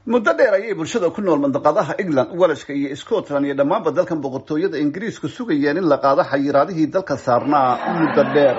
muddo dheer ayay bulshada ku nool mandaqadaha england welashka iyo scotland iyo dhammaanba dalkan boqortooyada ingiriisku sugayeen in la qaado xayiraadihii dalka saarnaa muddo dheer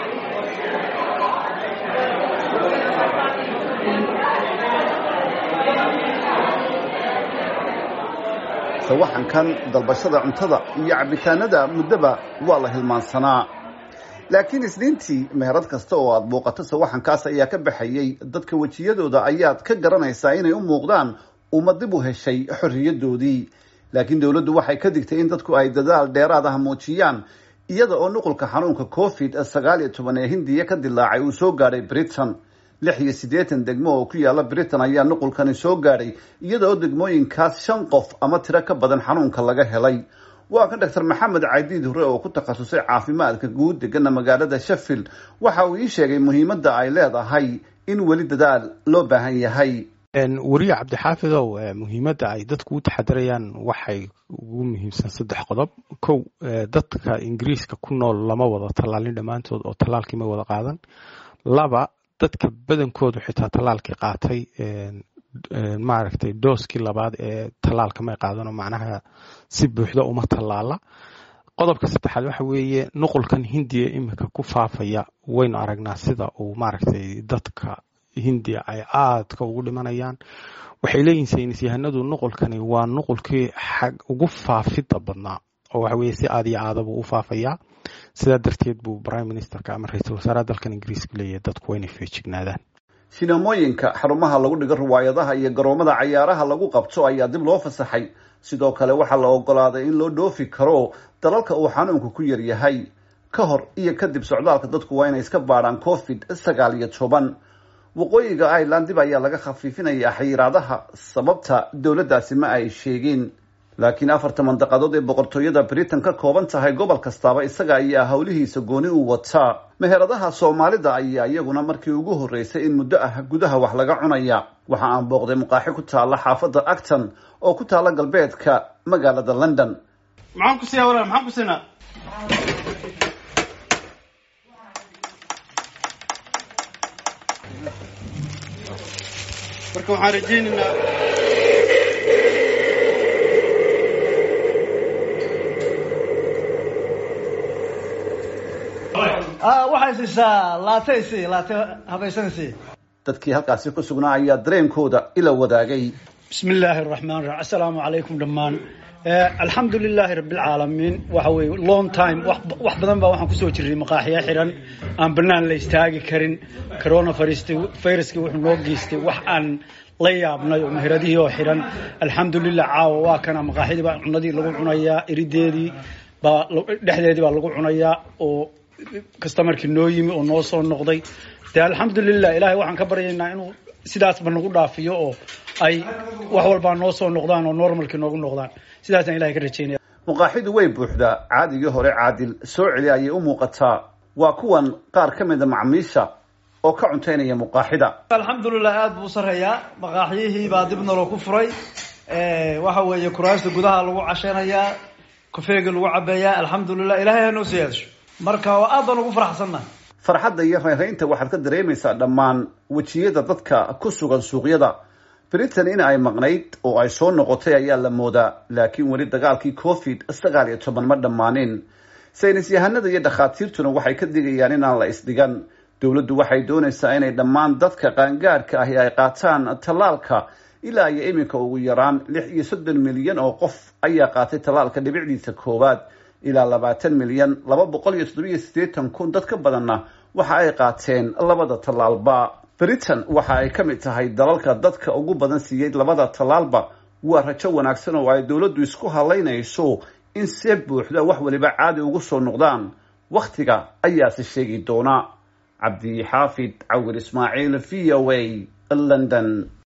sawaxankan dalbashada cuntada iyo cabitaanada muddoba waa la hilmaansanaa laakiin isniintii meherad kasta oo aada muuqato sawaxankaas ayaa ka baxayay dadka wejiyadooda ayaad ka garanaysaa inay u muuqdaan uma dib u heshay xorriyadoodii laakiin dowladdu waxay ka digtay in dadku ay dadaal dheeraad ah muujiyaan iyada oo nuqulka xanuunka covid sagaal iyo toban ee hindiya ka dilaacay uu soo gaadhay britain lix iyo siddeetan degmo oo ku yaala britain ayaa nuqulkani soo gaadhay iyada oo degmooyinkaas shan qof ama tiro ka badan xanuunka laga helay waa kan doctor maxamed caydiid hore oo ku takhasusay caafimaadka guud degana magaalada sheffield waxa uu ii sheegay muhiimadda ay leedahay in weli dadaal loo baahan yahay weriye cabdixaafidow muhiimadda ay dadku u taxadirayaan waxay ugu muhiimsan saddex qodob kow dadka ingiriiska ku nool lama wada tallaalin dhammaantood oo tallaalkii ma wada qaadan laba dadka badankoodu xitaa tallaalkii qaatay maaragtay dooskii labaad ee tallaalka may qaadano macnaha si buuxda uma tallaala qodobka saddexaad waxa weeye nuqulkan hindiya iminka ku faafaya waynu aragnaa sida uu maaragtay dadka hindiya ay aadka ugu dhimanayaan waxay leeyihin saynis yahanadu nuqulkani waa nuqulkii xag ugu faafidda badnaa oo waxa weye si aad iyo aadabuu u faafayaa sidaa darteed buu prime ministerka ama ra-iisul wasaaraha dalkan ingiriiska leeyahay dadku waa inay feejignaadaan sinamooyinka xarumaha lagu dhigo riwaayadaha iyo garoomada cayaaraha lagu qabto ayaa dib loo fasaxay sidoo kale waxaa la ogolaaday in loo dhoofi karo dalalka uu xanuunku ku yar yahay ka hor iyo kadib socdaalka dadku waa inay iska baadhaan covid sagaal iyo toban waqooyiga ireland dib ayaa laga khafiifinayaa xayiraadaha sababta dowladdaasi ma ay sheegin laakiin afarta mandaqadood ee boqortooyada britain ka kooban tahay gobol kastaaba isaga ayaa howlihiisa gooni u wataa meheradaha soomaalida ayaa iyaguna markii ugu horreysay in muddo ah gudaha wax laga cunaya waxa aan booqday muqaaxi ku taalla xaafadda acton oo ku taalla galbeedka magaalada london maxaan ku siiyaa walaal maxaan ku siinaa marka waxaan rajaynaynaa waxay siisaa laate si laate habaysan si dadkii halkaasi ku sugnaa ayaa dareenkooda ila wadaagay bismi illaahi araxmaan raxiim assalaamu calaykum dhammaan alxamdu lilaahi rabbilcaalamiin waxa weeye long time wax badan baa waxaan kusoo jirnay maqaaxiya xiran aan banaan la istaagi karin corona viruskii wuxuu noo geystay wax aan la yaabnay oo meheradihii oo xiran alxamdulilah caawa waa kana maqaaxidii baa cunadii lagu cunayaa irideedii baa dhexdeedii baa lagu cunayaa oo customarkii noo yimi oo noo soo noqday dee alxamdulilah ilaahay waxaan ka baryaynaa inuu sidaasba nagu dhaafiyo oo ay wax walbaa noo soo noqdaan oo normalkii noogu noqdaan sidaasaan ilahay ka rajaynaya muqaaxidu way buuxdaa caadigii hore caadil soo celi ayay u muuqataa waa kuwan qaar ka mida macmiisha oo ka cuntaynaya muqaaxida alxamdulilah aada buu sareeyaa maqaaxyihii baa dib naloo ku furay waxa weeye kuraasta gudaha lagu casheynayaa kofeega lagu cabeeyaa alxamdulilah ilahay ha noo siyaadasho marka aad baan ugu faraxsannahay farxadda iyo reeraynta waxaad ka dareemaysaa dhammaan wejiyada dadka ku sugan suuqyada britain in ay maqnayd oo ay soo noqotay ayaa la moodaa laakiin weli dagaalkii covid sagaal iyo toban ma dhammaanin saynis yahanada iyo dhakhaatiirtuna waxay ka digayaan inaan la isdhigan dowladdu waxay doonaysaa inay dhammaan dadka qaangaadhka ahi ay qaataan tallaalka ilaa iyo iminka ugu yaraan lix iyo soddon milyan oo qof ayaa qaatay tallaalka dhibicdiisa koowaad ilaa labaatan milyan laba boqol iyo toddobiyo siddeetan kun dad ka badanna waxa ay qaateen labada tallaalba britain waxa ay ka mid tahay dalalka dadka ugu badan siiyey labada tallaalba waa rajo wanaagsan oo ay dowladdu isku halaynayso in see buuxda wax waliba caadi ugu soo noqdaan wakhtiga ayaase sheegi doona cabdi xaafid cawir ismaaciil v o a london